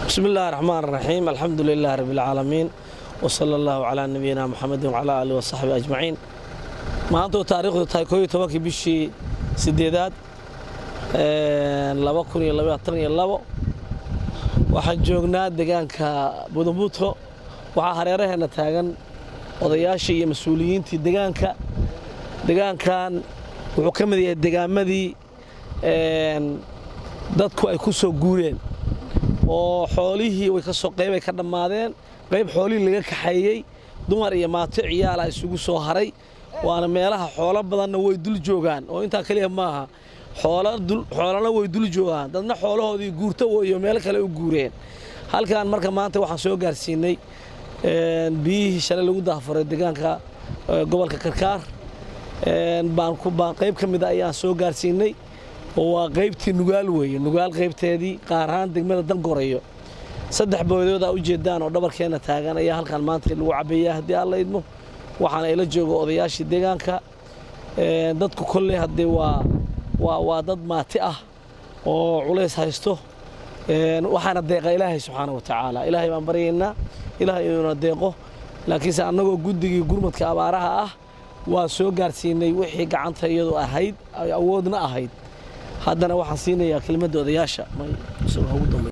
bismi illaahi raxmaan raxiim alxamdu lilaah rabbialcaalamiin wsala allahu calaa nabiyina muxamedin wcalaa aalihi wasaxbi ajmaciin maantoo taariikhdu tahay kooiyo tobankii bishii sideedaad laba kun iyo labaatan iyo labo waxaan joognaa deegaanka budumbuudko waxaa hareeraheenna taagan odayaashii iyo mas-uuliyiintii degaanka degaankan wuxuu ka mid yahay degaamadii dadku ay ku soo guureen oo xoolihii way kasoo qaybay ka dhammaadeen qayb xoolihii laga kaxeeyey dumar iyo maato ciyaala isugu soo haray waana meelaha xoolo badanna way dul joogaan oo intaa keliya maaha xoolana way dul joogaan dadna xoolahoodii guurto iyo meelo kale u guureen halkan marka maanta waxaan soo gaarsiinay biyihii shalay lagu daafuray deegaanka gobolka karkaar baan qayb ka mida ayaan soo gaarsiinay oo waa qaybtii nugaal weeye nugaal qaybteedii qaar ahaan degmada dangorayo saddex boodoodaa u jeedaan oo dhabarkeenna taagan ayaa halkan maanta lagu cabeeyaa haddii alla idmo waxaana ila joogo odayaashii deegaanka dadku kolley haddee waa waa waa dad maati ah oo culays haysto waxaana deeqa ilaahay subxaana wa tacaala ilaahay baan baryaynaa ilaahay inuuna deeqo laakiinse annagoo guddigii gurmadka abaaraha ah waa soo gaarsiinay wixii gacanta iyadu ahayd awoodna ahayd haddana waxaan siinayaa kelimadda odayaasha